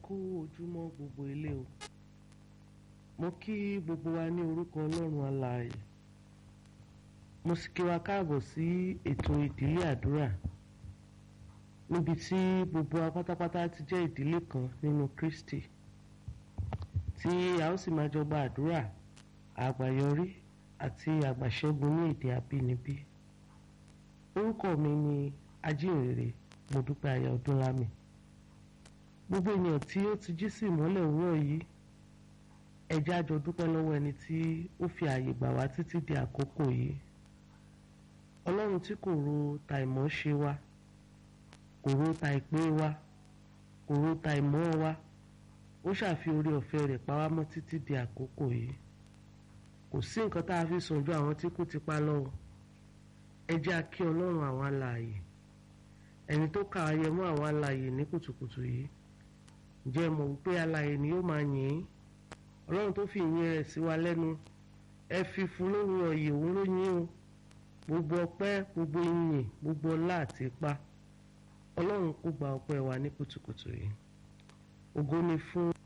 kú ojúmọ́ gbogbo ilé o mo kí gbogbo wa ní orúkọ ọlọ́run alààyè mo sì kí wa káàbọ̀ sí ètò ìdílé àdúrà níbi tí gbogbo wa pátápátá ti jẹ́ ìdílé kan nínú Kristi tí a ó sì máa jọ gba àdúrà àgbàyọrí àti àgbàṣẹ́gun ní èdè abínibí orúkọ mi ni ajínrere Modúpẹ́ aya Ọdúnlámì gbogbo ènìyàn tí ó ti jí sí ìmọ́lẹ̀ òwúrọ̀ yìí ẹ jẹ́ a jọ dúpẹ́ lọ́wọ́ ẹni tí ó fi ààyè gbà wá títí di àkókò yìí ọlọ́run tí kò ro ta ìmọ̀ ṣe wa kò ro ta ìpè wa kò ro ta ìmọ̀ wa ó ṣàfi orí ọ̀fẹ́ rẹ̀ pa wá mọ́ títí di àkókò yìí kò sí nǹkan tá a fi sùn ju àwọn tí kú ti pa lọ́wọ́ ẹ jẹ́ a kí ọlọ́run àwọn alààyè ẹni tó kà á yẹ mọ́ àwọn alààyè ní kùtùkùtù yìí ǹjẹ́ ẹ mọ̀ wípé alààyè ni yóò máa yìn ín ọlọ́run tó fi ìyìn rẹ̀ sí wa lẹ́nu ẹ fi fún lóhùn ọ̀yẹ̀ òun ló yín o gbogbo ọpẹ́ gbogbo ìyìn gbogbo ọlá àti ipá ọlọ́run kó gba ọpẹ́ wa ní kùtùkùtù yìí ògo ni fún